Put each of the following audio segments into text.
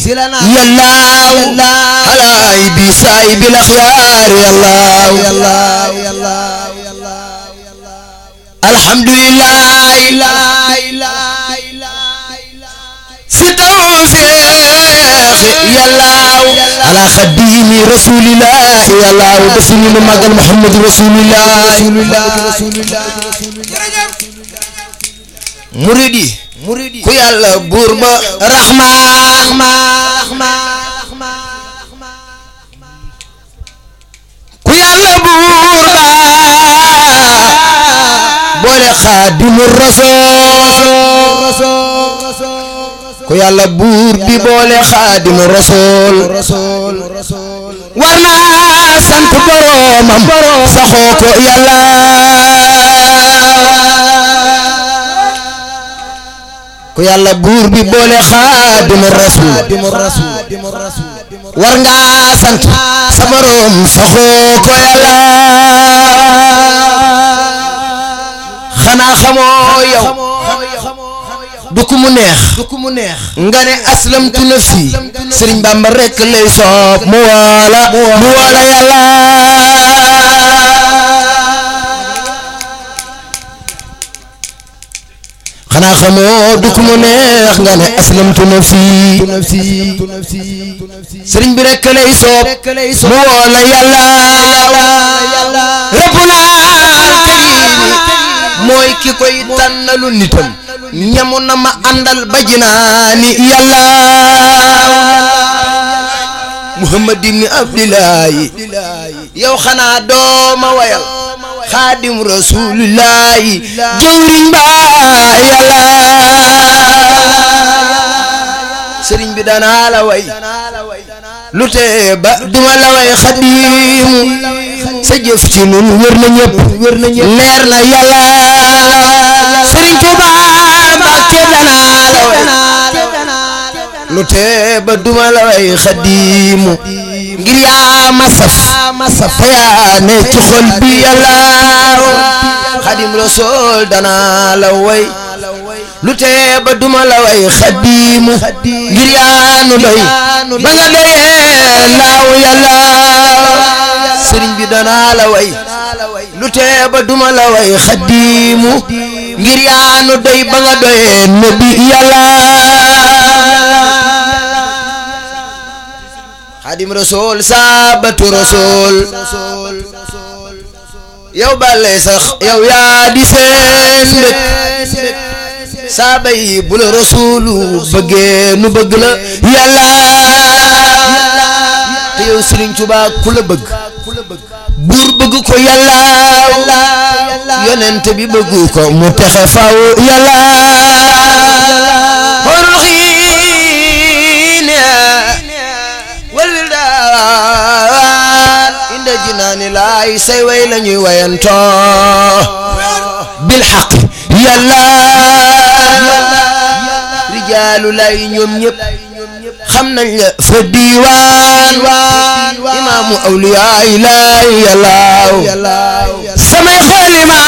يلاو على ايدي سايب الاخيار يلاو الحمد لله في توفيق يلاو على خديم رسول الله يلاو بسم مقال محمد رسول الله مريدي مريدي ku yàlla buur ba raxmaan ku yàlla buur ba boole xaadimu rasool ku yàlla buur bi boole xaadimu rasool war naa sant boroomam saxoo ko yàlla ku yàlla buur bi boole xaadimu rasul war nga sant sa borom saxoo ko yàlla xanaa xamoo yow du ku mu neex nga ne aslamtu nafsi sëriñ Bamba rekk lay soob mu woola mu woola yàlla xanaa xamoo du ku mu neex nga ne aslamtu nafsi sëriñ bi rekk lay soob mu woola yàlla rabbuna karim mooy ki koy tànnalu nitam ñamu na ma àndal ba jinaani yàlla muhammad ibni abdillahi yow xanaa dooma wayal xaadim rasulillahi jëwriñ ba yàlla sëriñ bi danaa la way lu tee ba duma la way xadimu sa jëf ci nun wér na ñëpp leer na yàlla sëriñ Tuuba Mbàkke danaa la way lu tee ba duma la way xadimu ngir yaa ma saf te yaa ne ci xol bi yàlla xadim rasool danaa la way lu tee ba duma la way xadimu ngir yaa nu doy ba nga doyee laaw yàlla sëriñ bi danaa la way lu tee ba duma la way xadimu ngir yaa nu doy ba nga doyee nabi yàlla xadim rasool saabatu rasool yow bàlle sax yow yaa di seen dëkk saaba yi bu la rasuulu bëggee nu bëgg la yàlla te yow Sëriñ Tuubaa ku la bëgg buur bëgg ko yàlla yonent bi bëgg ko mu texe faw yàlla xorul xiin wal wildaan inda jinaani laay say way la ñuy wayantoo bil xaq yàlla rijaalu lay ñoom ñëpp xam nañ la fa diiwaan imaamu awliyaa ilaay yàllaaw samay xalima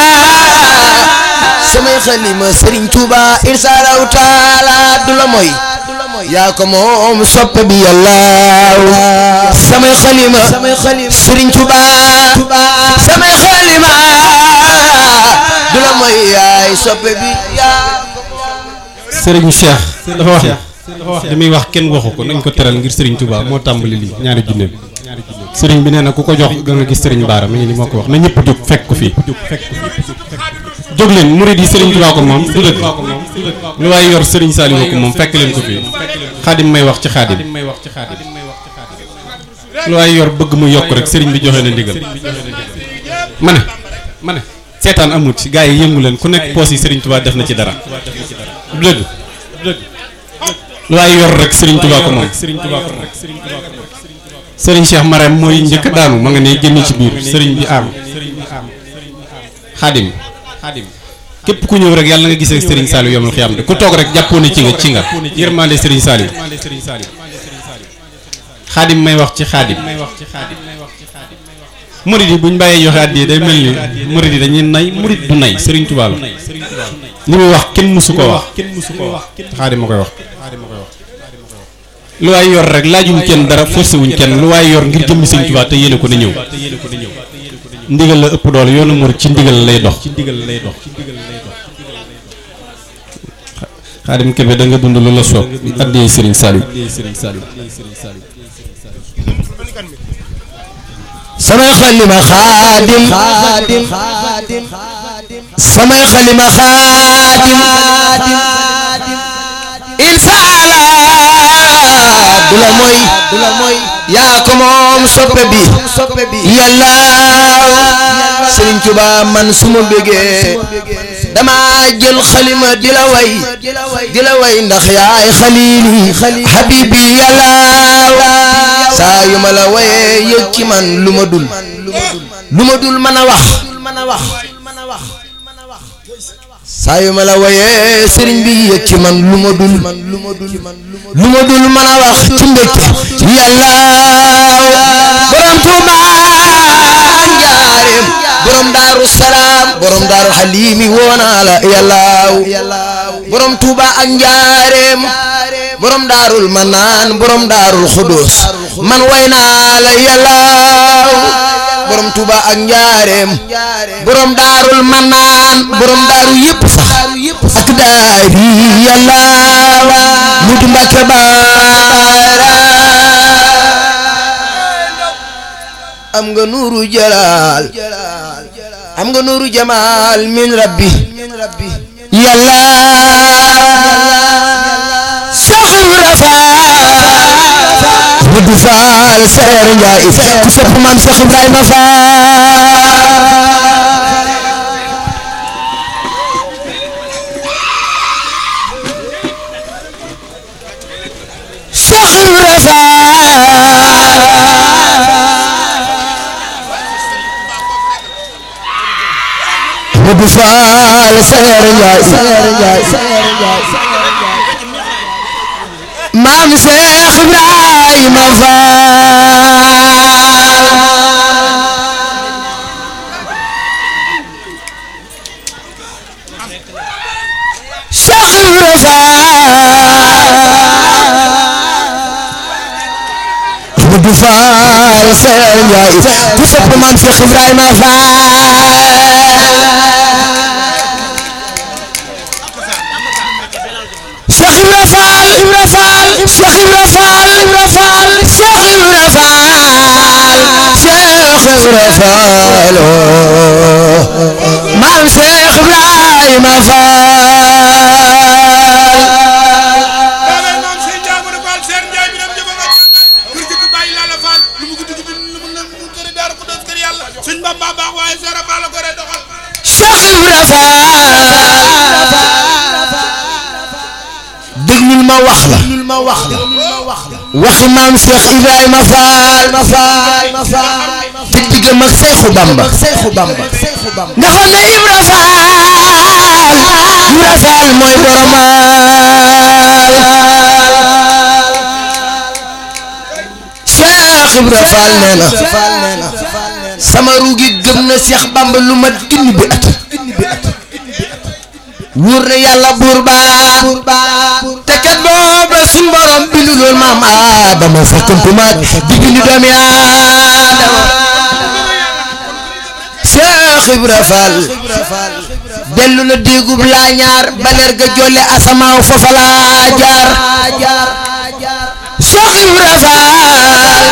samay xalima Serigne Touba irsaalaw taala du la moy yaa ko moom soppe bi yàllaaw samay xalima Serigne Touba samay xalima du la moy yaay soppe bi yaa Serigne Cheikh dafa wax li muy wax kenn waxu ko nañ ko teral ngir Serigne Touba moo tàmbali lii ñaari junne bi Serigne bi nee na ku ko jox ga nga gis Serigne Baara mi ngi ni moo ko wax na ñëpp jóg fekk ko fii jóg leen murid yi Serigne Touba ko moom du dëgg lu waaye yor Serigne Saliou ko moom fekk leen ko fii xaadim may wax ci xaadim lu waaye yor bëgg mu yokk rek Serigne bi joxe na ndigal ma ne ma ne seetaan amut ci gars yi yëngu leen ku nekk poos yi Serigne Touba def na ci dara du dëgg lu waaye yor rek Serigne Touba ko moom Serigne Cheikh Marème mooy njëkk daanu ma nga ne génn ci biir Serigne bi am xaadim képp ku ñëw rek yàlla na nga gisee Serigne Saliou yomal xiyam de ku toog rek jàppoo ne ci nga ci nga yërmande Serigne Saliou xaadim may wax ci xaadim murid yi buñ bàyyee joxe àddi day mel ni murid yi dañuy nay murid du nay Serigne Touba la li muy wax kenn mësu ko wax xaadim ma koy wax lu waay yor rek laajuñ kenn dara forcé wuñ kenn lu waay yor ngir jëmmi sëñ Tuubaa te yéene ko na ñëw ndigal la ëpp doole yoonu murid ci ndigal lay dox xaadim kebe da nga dund lu la soob addiyee sëriñ Saliou samay xalima xaadim samay xalima xaadim insaala du la mooy du la mooy yaa ko moom soppe bi yàlla Sëriñ Tuba man su ma bëggee dama jël xalima di la way di la way ndax yaay xalili habibi yàlla saa yu ma la wayee yëg ci man lu ma dul lu ma dul mën a wax saa yu ma la wayee sëriñ bi yëg ci man lu ma dul lu ma dul mën a wax ci mbégte yàlla borom Tuuba njaareem borom daaru salaam borom daaru xaliimi woonaa la yàlla borom Tuuba ak njaareem borom daarul manaan borom daarul xudus man way naa la yàlla borom Tuuba ak njaareem borom daarul manaan borom daaru yëpp sax ak daari yàlla mu di Mbàkke baara am nga nuuru jalaal am nga nuuru jamaal min rabbi yàlla saxul rafaal Modou Fall Seer Njaay ku sopp maam Cheikh Ibrahima Fall Cheikh Ibrahima Fall Modou Fall Seer Njaay maam Cheikh Ibrahima Fall Cheikh Ibrahima Fall Modou Fall Seer Njaay ku sopp maam Cheikh Ibrahima Fall Cheikh Ibra Fall Ibra Fall Cheikh Ibra Fall Ibra Fall Cheikh Ibra Fall Cheikh Ibra Fall maam Cheikh Ibrahima Fall Cheikh Ibra Fall déglul ma wax la ma wax la waxi maam Cheikh Ibrahima Fall te diggam ak Seexu Bamba nga xam ne Ibra Fall Ibra Fall mooy boromaal Cheikh Ibra Fall nee na sama ruugi gëm na Cheikh Bamba lu mat junni bi at wóor na yàlla buur baa te kat booba suñ borom bindu lool maam Adama sakkantumaat di bindu doomi Adama Cheikh Ibra Fall dellu na déegub laa ñaar baleer ga jolle asamaaw foofa laa jaar Cheikh Ibra Fall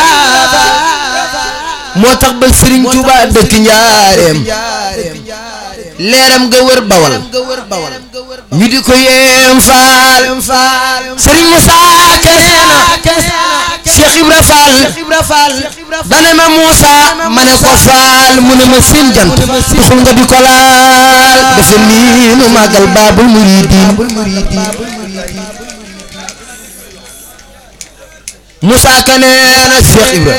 moo tax ba Serigne Touba dëkk njaareem leeram nga wër bawal ñu di ko yéem faal Serigne Moussa Keneena Cheikh Ibra Fall dane ma Moussa ma ne ko faal mu ne ma seen jant taxul nga di ko laal dafa nii nu màggal baabul muridiin Moussa Keneena Cheikh Ibra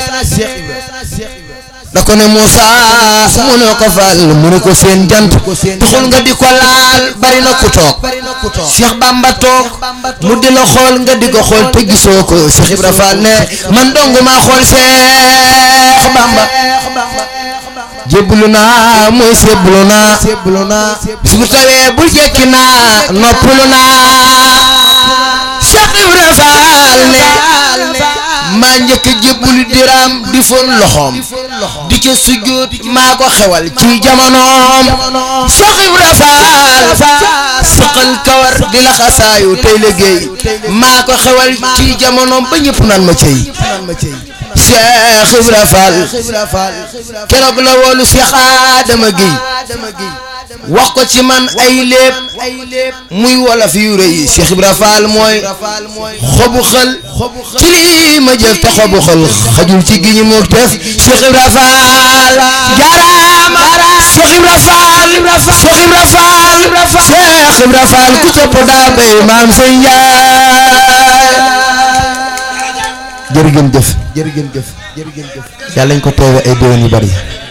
da ko ne Moussa mu ne ko fal mu ne ko seen jant taxul nga di ko laal bari na ku toog Cheikh Bamba toog mu di la xool nga di ko xool te gisoo ko Cheikh Ibra Fall ne man dong maa xool Cheikh Bamba jébbalu naa mooy sébbalu naa bis bu tawee bul jekki naa noppalu naa Cheikh Cheikh Ibra Fall ne maa njëkk a jébbulu diraam di fon loxoom di ca sujjóot maa ko xewal ci jamonoom Cheikh Ibra Fall saqal kawar di laxasaayu tey liggéey maa ko xewal ci jamonoom ba ñëpp naan ma cey Cheikh Ibra Fall keroog la woolu Cheikh Adama Guèye wax ko ci man ay léeb muy wolof yu rëy Cheikh Ibra Fall mooy xobu xël ci lii ma jëf te xobu xël xajul ci gi ñu mu def Cheikh Ibra Fall jaaraama Cheikh Ibra Fall Cheikh Ibra Fall Cheikh Ibra Fall ku topp daa bay maam sëñ Njaay jërëgën jëf jërëgën jëf jërëgën jëf yàlla ñu ko teewe ay déwén yu bari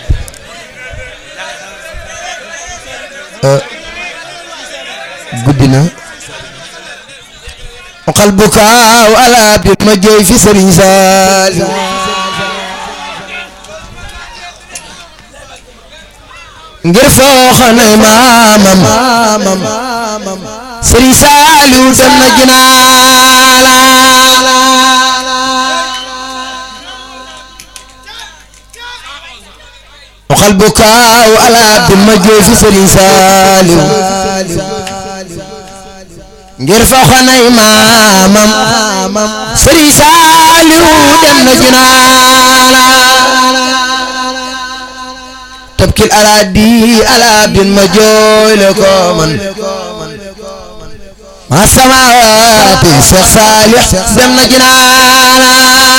guddi na xal bu kaaw ala bi ma jooy fi sëriñ Saali ngir foo xane maamam sëriñ Saaliw dem na jinaala xal bu kaaw ala bi ma jooy fi sëriñ Saaliw ngir fa xanay maamam sëriñ Saaliw dem na junaana tabkil araadi ala bin ma jooy le ko man ma samawaati Seex Saalix dem na junaana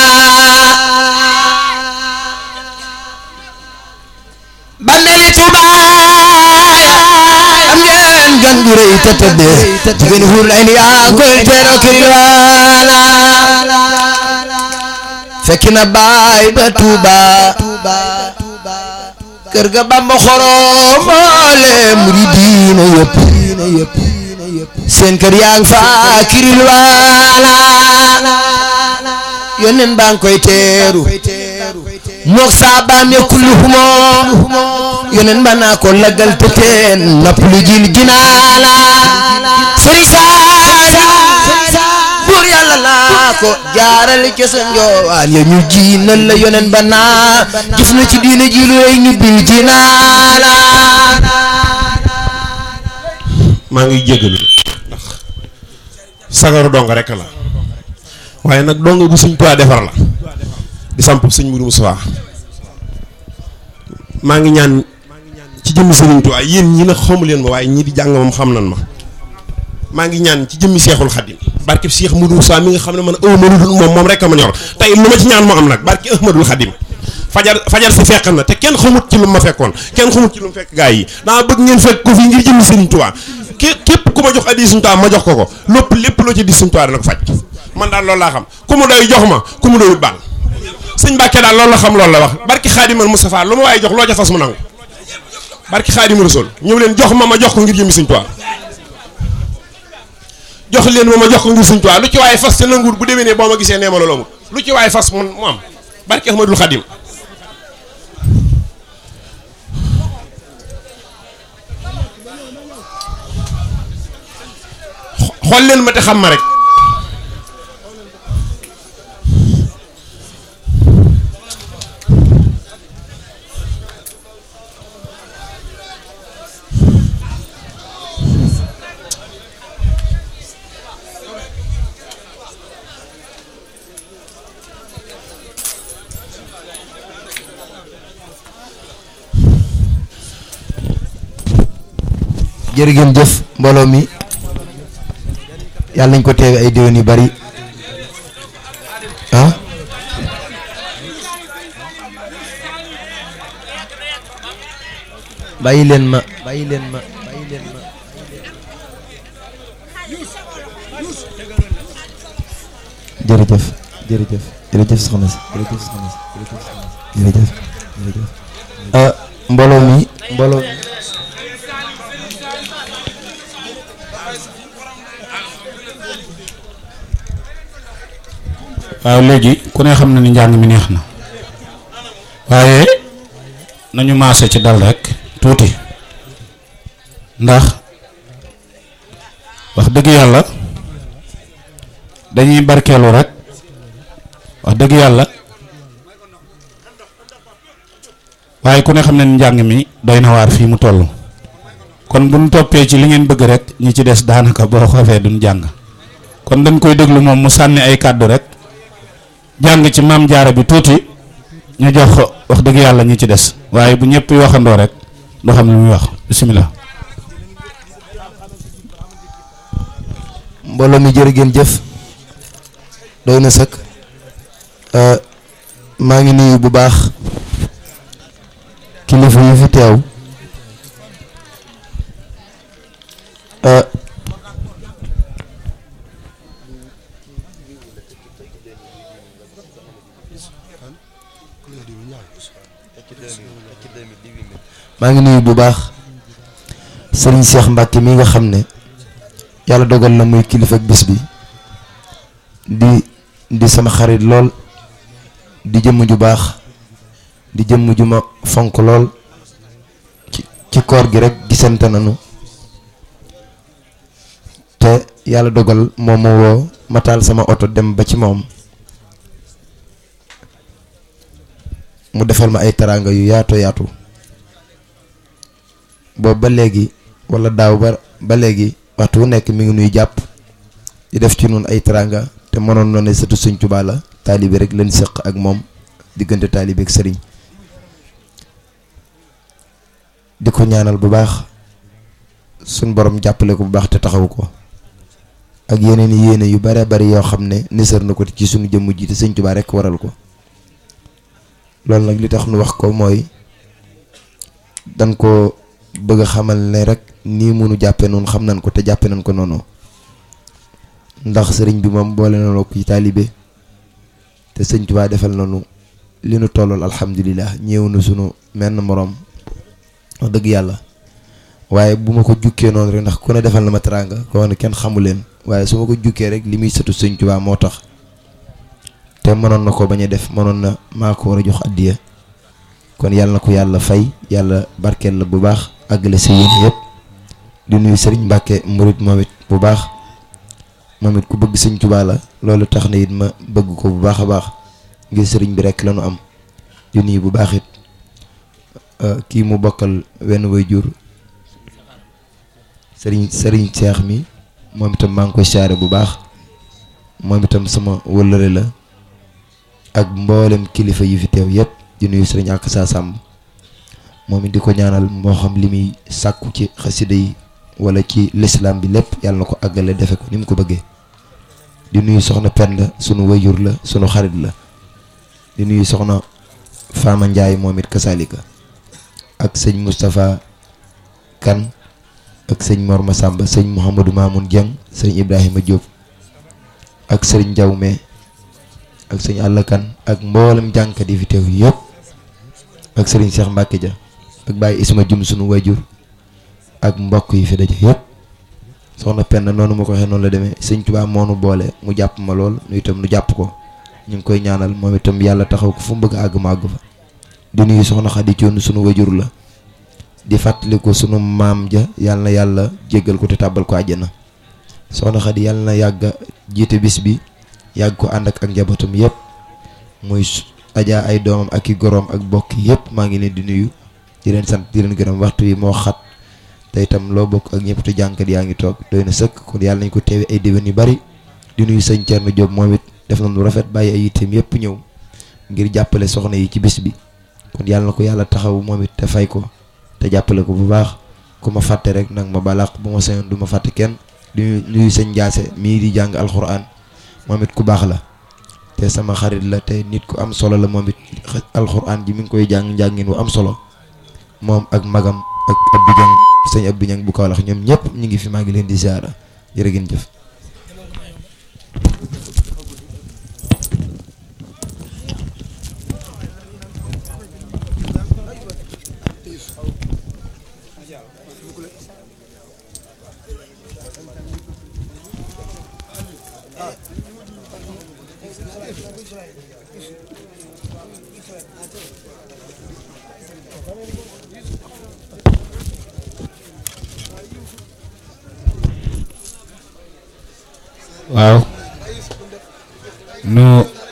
bàmmeeli Tuubaa am ngeen gan gu rëy te tëddee jigéen xuur lay ni yaa koy teeroo kiriwaana fekki na baay ba Tuuba kër ga Bamba xorom mboolem muridiina yëpp seen kër yaa ngi fa kiriwaana yónneen baa ngi koy teeru mook saabaam ya kulluhumoo yónneen ba naa ko laggal te teen napp lu jil jinaana sëriñ Saali buur yàlla naa ko jaarale ci sa njoowaan ya ñu jiinal la yónneen ba naa gis na ci diina ji lu rëy ñu bil jinaana maa ngi jégalu ndax sagaru dong rek la waaye nag dong bu suñ tuwaa defar la di samp sëñ Mourou Moussa maa ngi ñaan ci jëmmi sëriñ Tuubaa yéen ñi nag xamu leen ma waaye ñii di jàng moom xam nan ma maa ngi ñaan ci jëmmi seexul xadim barke Cheikh Mourou Moussa mi nga xam ne man aw ma lu dul moom moom rek a ma ñor tey lu ma ci ñaan moo am nag barke Ahmadul Xadim fajar fajar si fekk na te kenn xamut ci lu ma fekkoon kenn xamut ci lu mu fekk gaa yi daa bëgg ngeen fekk ko fii ngir jëmmi sëriñ Tuubaa ké képp ku ma jox addi sëriñ Tuubaa ma jox ko ko lépp lépp loo ci di sëriñ Tuubaa dana ko faj man daal loolu laa xam ku mu doy jox ma ku mu doyut baal sëñ Mbàkke daal loolu la xam loolu la wax barki xaadimal Moustapha lu ma waaye jox loo ca fas mu nangu barki xaadimal Rasul ñëw leen jox ma ma jox ko ngir jëmmi sëñ Tuubaa jox leen ma ma jox ko ngir sëñ Tuubaa lu ci waaye fas te nanguwut bu demee ne boo ma gisee nee ma loolu amul lu ci waaye fas mu mu am barki Ahmadul Xadim xool leen ma te xam ma rek jërëgeen jëf mbooloo mi yàlla nañ ko teewe ay déwén yu bari ah bàyyi leen ma bàyyi leen ma bàyyi leen ma jërëjëf jërëjëf jërëjëf soxna si jërëjëf soxna si jërëjëf soxna si jërëjëf jërëjëf ah mbooloo mi mbooloo mi waaw léegi ku ne xam na ni njàng mi neex na waaye nañu maase ci dal rek tuuti ndax wax dëgg yàlla dañuy barkeelu rek wax dëgg yàlla waaye ku ne xam ne njàng mi doy na waar fii mu toll kon bu ñu toppee ci li ngeen bëgg rek ñi ci des daanaka boo xoolee duñ jàng kon dañ koy déglu moom mu sànni ay kàddu rek jàng ci maam jaara bi tuuti ñu jox wax dëgg yàlla ñi ci des waaye bu ñëpp waxandoo rek doo xam ne muy wax bisimilah. mbooloo mi jërë ngeen jëf doy na sëkk maa ngi nuyu bu baax kilifa yi fi teew maa ngi nuyu bu baax sëriñ Cheikh Mbacke mi nga xam ne yàlla dogal na muy kilifa ak bis bi di di sama xarit lool di jëmm ju baax di jëmm ju ma fonk lool ci ci koor gi rek gisante nañu te yàlla dogal moom ma woo ma taal sama oto dem ba ci moom mu defal ma ay teraanga yu yaatu yaatu boobu ba léegi walla daaw ba ba léegi waxtu wu nekk mi ngi nuy jàpp di def ci noonu ay teraanga te mënoon na ne sëtu Sëñ Tuubaa la taalibe rek leen sëq ak moom diggante taalibe ak sëriñ di ko ñaanal bu baax suñ borom jàppale ko bu baax te taxawu ko ak yeneen i yéene yu bare bari yoo xam ne nisar na ko ci suñu jëmm ji te Sëñ Tuubaa rek waral ko loolu nag li tax nu wax ko mooy dan ko bëgg a xamal ne rek nii munu jàppe noonu xam nañ ko te jàppe nañ ko noonu ndax sëriñ bi moom boole nañoo ko ci taalibe te sëñ Tuubaa defal nañu li nu tollool alhamdulilah ñëw na sunu menn moroom wax dëgg yàlla waaye bu ma ko jukkee noonu rek ndax ku ne defal na ma teraanga ko wax ne kenn xamu leen waaye su ma ko jukkee rek li muy sëtu sëñ Tuubaa moo tax te mënoon na ko bañ a def mënoon na maa ko war a jox addiya kon yàlla na ko yàlla fay yàlla barkeel la bu baax àggale sa yéen yëpp di nuyu sëriñ Mbàkke murit moom it bu baax moom it ku bëgg sëñ Tuubaa la loolu tax na it ma bëgg ko bu baax a baax ngir sëriñ bi rek la nu am di nuyu bu baax it kii mu bokkal wenn way jur sëriñ sëriñ Seex mi moom itam maa ngi koy saare bu baax moom itam sama wëllëre la ak mboolem kilifa yi fi teew yëpp di nuyu sëriñ ak saa sàmm moom it di ko ñaanal moo xam li muy sàkku ci xasida yi wala ci lislaam bi lépp yàlla na ko àggale defe ko ni mu ko bëggee di nuyu soxna Penda sunu wayjur la sunu xarit la di nuyu soxna Fama Ndiaye moom it kasaalika ak sëñ Moustapha Kan ak sëñ Mor Massamba sëñ Mouhamadou Mamoun Dieng sëñ Ibrahima Diop ak sëriñ Jawme ak sëñ Alla Kan ak mboolem jànkat yi fi teew yëpp ak sëriñ Cheikh Mbacke Dia ak Baye Isma Jum sunu wayjur ak mbokk yi fi daje yëpp soxna Penda noonu ma ko waxee noonu la demee sëñ Tuubaa moo nu boole mu jàpp ma lool nu itam nu jàpp ko ñu ngi koy ñaanal moom itam yàlla taxaw ko fu mu bëgg a àgg ma àgg fa di nuyu soxna Xadi Coon sunu wajur la di fàttali ko sunu maam ja yàlla na yàlla jéggal ko te tàbbal ko àjjana soxna Xadi yàlla na yàgg jiite bis bi yàgg ko ànd ak ak njabootam yëpp muy ajaa ay doomam ak i goroom ak bokk yëpp maa ngi leen di nuyu di leen sant di leen gërëm waxtu wi moo xat te itam loo bokk ak ñëpp te jànkat yaa ngi toog doy na sëkk kon yàlla nañ ko teewe ay déwén yu bari di nuyu sëñ Thierno Diop moom it def na lu rafet bàyyi ay yitteem yëpp ñëw ngir jàppale soxna yi ci bis bi kon yàlla na ko yàlla taxaw moom it te fay ko te jàppale ko bu baax ku ma fàtte rek nag ma balaax bu ma sañoon du ma fàtte kenn di nuyu sëñ Ndiasse mii di jàng alxuraan moom it ku baax la te sama xarit la te nit ku am solo la moom it alxuraan ji mi ngi koy jàng njàngin wu am solo moom ak magam ak Abdou Dieng sëñ Abdou Dieng bu Kaolack ñoom ñëpp ñu ngi fi maa ngi leen di ziara jërë ngeen jëf. waaw nu